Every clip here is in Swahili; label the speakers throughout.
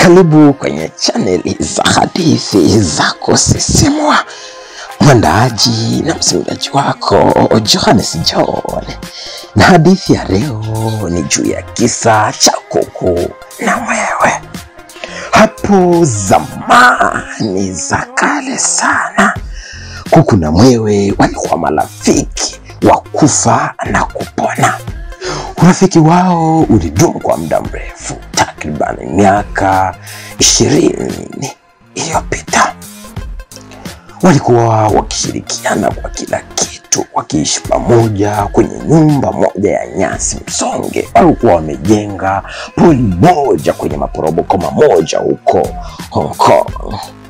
Speaker 1: Karibu kwenye chaneli za hadithi za kusisimua. Mwandaaji na msimuliaji wako Johannes John, na hadithi ya leo ni juu ya kisa cha kuku na mwewe. Hapo zamani za kale sana, kuku na mwewe walikuwa marafiki wa kufa na kupona. Urafiki wao ulidumu kwa muda mrefu, takriban miaka ishirini iliyopita. Walikuwa wakishirikiana kwa kila kitu, wakiishi pamoja kwenye nyumba moja ya nyasi msonge. Walikuwa wamejenga poli moja kwenye maporomoko mamoja huko Hong Kong.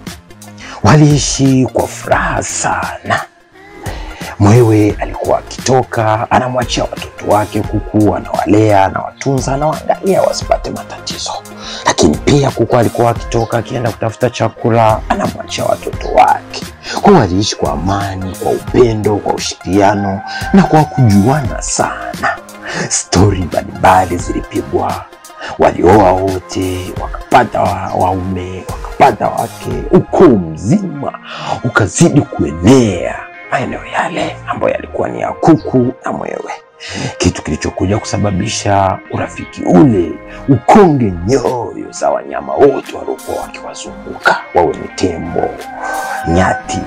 Speaker 1: Waliishi kwa furaha sana. Mwewe alikuwa akitoka anamwachia watoto wake kuku, anawalea, anawatunza, anawaangalia wasipate matatizo. Lakini pia kuku alikuwa akitoka akienda kutafuta chakula, anamwachia watoto wake. Kwa waliishi kwa amani, kwa upendo, kwa ushirikiano na kwa kujuana sana. Stori mbalimbali zilipigwa, walioa wote, wakapata wa- waume, wakapata wake, ukoo mzima ukazidi kuenea maeneo yale ambayo yalikuwa ni ya kuku na mwewe, kitu kilichokuja kusababisha urafiki ule ukonge nyoyo za wanyama wote waliokuwa wakiwazunguka, wawe ni tembo, nyati,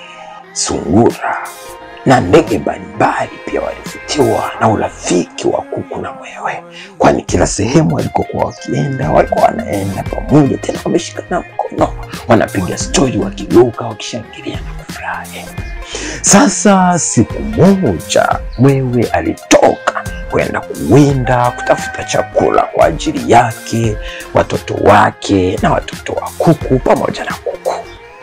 Speaker 1: sungura na ndege mbalimbali. Pia walivutiwa na urafiki wa kuku na mwewe, kwani kila sehemu walikokuwa wakienda walikuwa wanaenda pamoja, tena wameshikana mkono, wanapiga stori, wakiruka, wakishangilia na kufurahi. Sasa siku moja mwewe alitoka kwenda kuwinda kutafuta chakula kwa ajili yake, watoto wake na watoto wa kuku pamoja na kuku.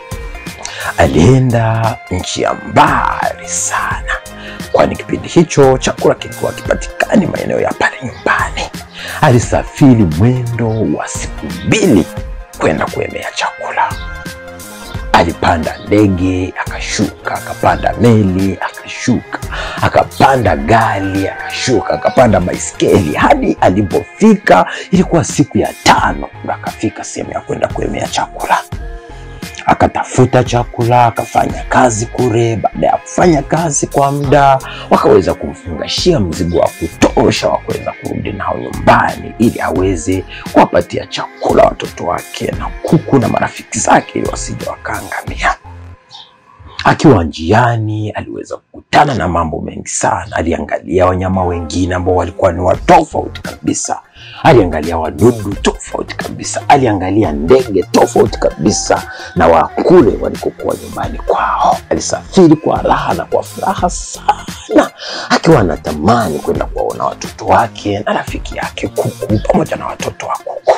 Speaker 1: Alienda nchi ya mbali sana, kwani kipindi hicho chakula kilikuwa kipatikani maeneo ya pale nyumbani. Alisafiri mwendo wa siku mbili kwenda kuemea chakula. Alipanda ndege akashuka, akapanda meli akashuka, akapanda gari akashuka, akapanda baiskeli hadi alipofika, ilikuwa siku ya tano, ndo akafika sehemu ya kwenda kuemea chakula. Akatafuta chakula, akafanya kazi kule. Baada ya kufanya kazi kwa muda, wakaweza kumfungashia mzigo wa kutosha wa kuweza kurudi nao nyumbani, ili aweze kuwapatia chakula watoto wake na kuku na marafiki zake, ili wasije wakaangamia. Akiwa njiani aliweza kukutana na mambo mengi sana. Aliangalia wanyama wengine ambao walikuwa ni watofauti kabisa, aliangalia wadudu tofauti kabisa, aliangalia ndege tofauti kabisa na wakule walikokuwa nyumbani kwao. Alisafiri kwa raha na kwa furaha sana, akiwa anatamani kwenda kuwaona watoto wake na rafiki yake kuku pamoja na watoto wa kuku.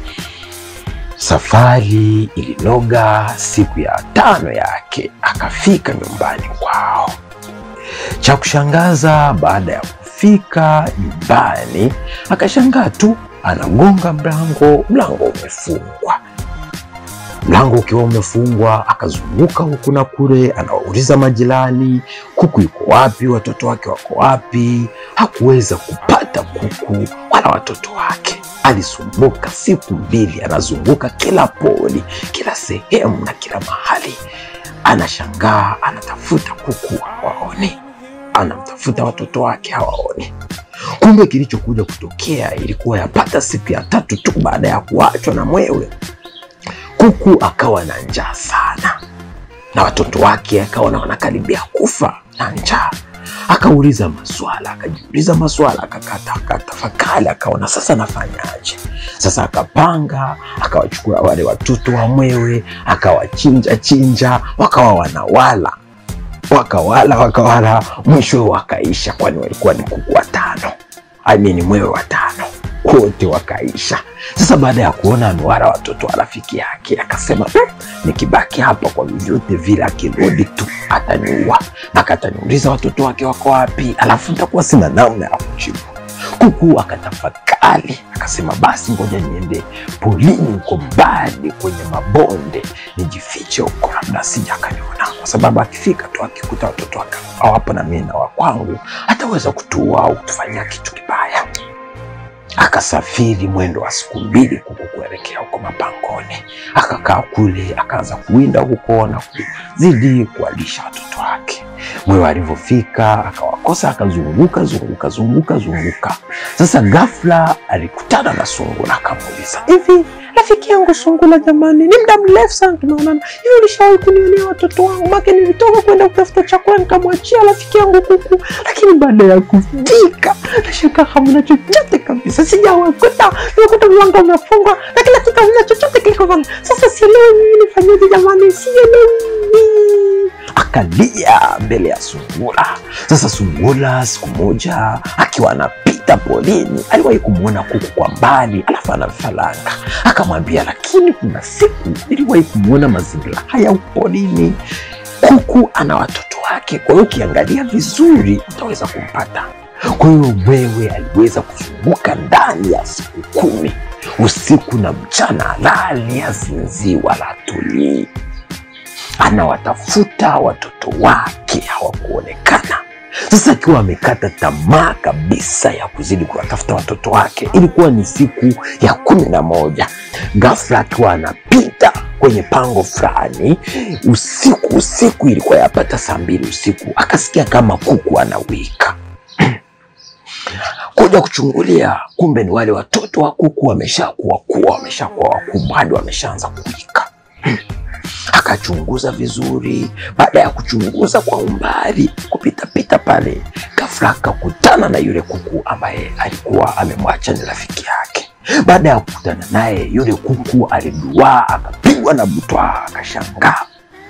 Speaker 1: Safari ilinoga. Siku ya tano yake akafika nyumbani kwao. Cha kushangaza, baada ya kufika nyumbani, akashangaa tu anagonga mlango, mlango umefungwa. Mlango ukiwa umefungwa, akazunguka huku na kule, anawauliza majirani, kuku yuko wapi? Watoto wake wako wapi? Hakuweza kupata kuku wala watoto wake. Alisumbuka siku mbili, anazunguka kila poli, kila sehemu na kila mahali, anashangaa, anatafuta kuku hawaoni, anamtafuta watoto wake hawaoni. Kumbe kilichokuja kutokea ilikuwa yapata siku ya tatu tu baada ya kuachwa na mwewe, kuku akawa na njaa sana, na watoto wake akaona wanakaribia kufa na njaa. Akauliza maswala, akajiuliza maswala, akakata, akatafakari, akaona sasa nafanyaje? Sasa akapanga, akawachukua wale watoto wa mwewe, akawachinja chinja, wakawa wanawala, wakawala wakawala, mwisho wakaisha, kwani walikuwa ni kuku watano, I mean mwewe watano, wote wakaisha. Sasa baada ya kuona amewala watoto wa rafiki yake, akasema "Hmm, nikibaki hapa kwa vyovyote vile, akirudi tu ataniua, akataniuliza watoto wake wako wapi, alafu nitakuwa sina namna ya kujibu. Kuku akatafakari akasema, basi ngoja niende polini huko mbali kwenye mabonde nijifiche huko, labda sija akaniona, kwa sababu akifika tu akikuta watoto wake hawapo na mimi na wa kwangu ataweza kutuua au kutufanyia kitu kibaya. Akasafiri mwendo wa siku mbili kuku kuelekea huko mapangoni, akakaa kule, akaanza kuwinda huko na kuzidi kuwalisha watoto wake. Mwewe alivyofika akawakosa, akazunguka zunguka zunguka zunguka. Sasa ghafla alikutana na sungura, akamuuliza hivi, rafiki yangu Sungura, jamani, ni muda mrefu sana tumeonana, hivi ulishawahi kunionea watoto wangu? Make nilitoka kwenda kutafuta chakula nikamwachia rafiki yangu kuku, lakini baada ya kufika nashaka hamna chochote kabisa, sijawakuta. Nimekuta mlango umefungwa na kila kitu, hamna chochote kilichofanya. Sasa sielewi mimi nifanyeje, jamani, sielewi. Akalia mbele ya sungura. Sasa sungura siku moja akiwa anapita porini aliwahi kumwona kuku kwa mbali, alafu ana vifaranga. Akamwambia, lakini kuna siku niliwahi kumwona mazingira haya porini, kuku ana watoto wake, kwa hiyo ukiangalia vizuri utaweza kumpata. Kwa hiyo mwewe aliweza kuzunguka ndani ya siku kumi, usiku na mchana, lali asinzii wala atulii anawatafuta watoto wake hawakuonekana. Sasa akiwa amekata tamaa kabisa ya kuzidi kuwatafuta watoto wake, ilikuwa ni siku ya kumi na moja. Ghafla akiwa anapita kwenye pango fulani usiku, usiku ilikuwa yapata saa mbili usiku, akasikia kama kuku anawika kuja kuchungulia, kumbe ni wale watoto wa kuku wameshakuwa kuwa wameshakuwa wakubwa hadi wameshaanza kuwika. Akachunguza vizuri. Baada ya kuchunguza kwa umbali, kupitapita pale, ghafla akakutana na yule kuku ambaye alikuwa amemwacha ni rafiki yake. Baada ya kukutana naye, yule kuku aliduaa, akapigwa na butwaa, akashangaa,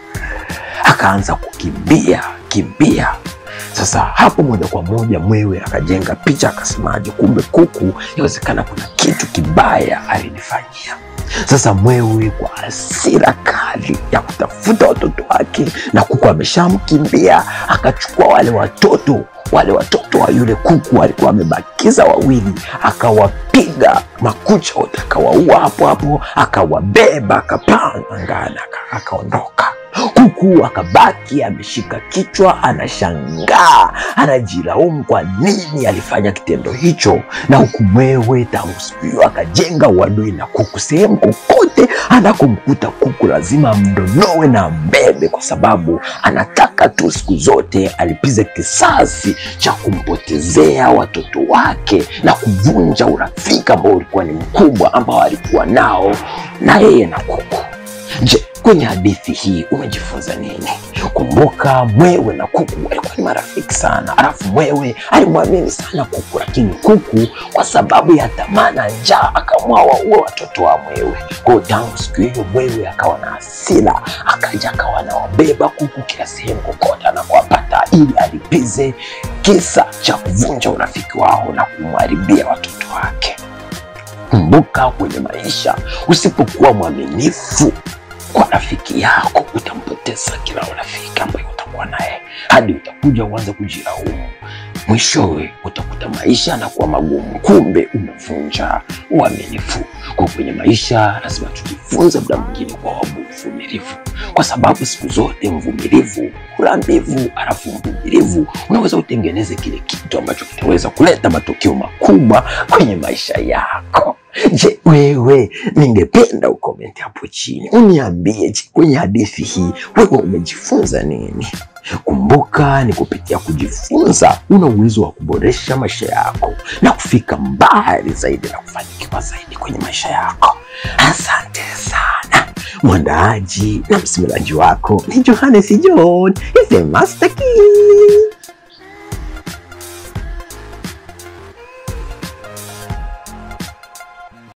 Speaker 1: akaanza kukimbia kimbia. Sasa hapo moja kwa moja mwewe akajenga picha, akasemaje, kumbe kuku, inawezekana kuna kitu kibaya alinifanyia. Sasa mwewe kwa hasira kali ya kutafuta watoto wake na kuku ameshamkimbia, akachukua wale watoto wale watoto wa yule kuku alikuwa amebakiza wawili, akawapiga makucha wote, akawaua hapo hapo, akawabeba, akapaa angani, aka- akaondoka. Kuku akabaki ameshika kichwa, anashangaa, anajilaumu kwa nini alifanya kitendo hicho, na huku mwewe tangu siku hiyo akajenga uadui na kuku. Sehemu kokote anakomkuta kuku lazima amdonoe na ambebe, kwa sababu anataka tu siku zote alipize kisasi cha kumpotezea watoto wake na kuvunja urafiki ambao ulikuwa ni mkubwa ambao alikuwa nao na yeye na kuku. Je, kwenye hadithi hii umejifunza nini? Kumbuka mwewe na kuku walikuwa ni marafiki sana, alafu mwewe alimwamini sana kuku, lakini kuku kwa sababu ya tamaa na njaa akaamua waue watoto wa mwewe. Kwa hiyo tangu siku hiyo mwewe akawa na hasira, akaja akawa anawabeba kuku kila sehemu kokote anakuwapata, ili alipize kisa cha kuvunja urafiki wao na kumharibia watoto wake. Kumbuka kwenye maisha, usipokuwa mwaminifu kwa rafiki yako utampoteza kila rafiki ambaye utakuwa naye hadi utakuja uanze kujilaumu. Mwishowe utakuta maisha yanakuwa magumu, kumbe umevunja uaminifu. Kwa kwenye maisha lazima tujifunze muda mwingine kwa uvumilivu, kwa sababu siku zote mvumilivu hula mbivu, alafu mvumilivu unaweza utengeneze kile kitu ambacho kitaweza kuleta matokeo makubwa kwenye maisha yako. Je, wewe, ningependa ukomenti hapo chini uniambie, je, kwenye hadithi hii wewe umejifunza nini? Kumbuka, ni kupitia kujifunza una uwezo wa kuboresha maisha yako na kufika mbali zaidi na kufanikiwa zaidi kwenye maisha yako. Asante sana. Mwandaaji na msimulizi wako ni Johannes John, the Master Key.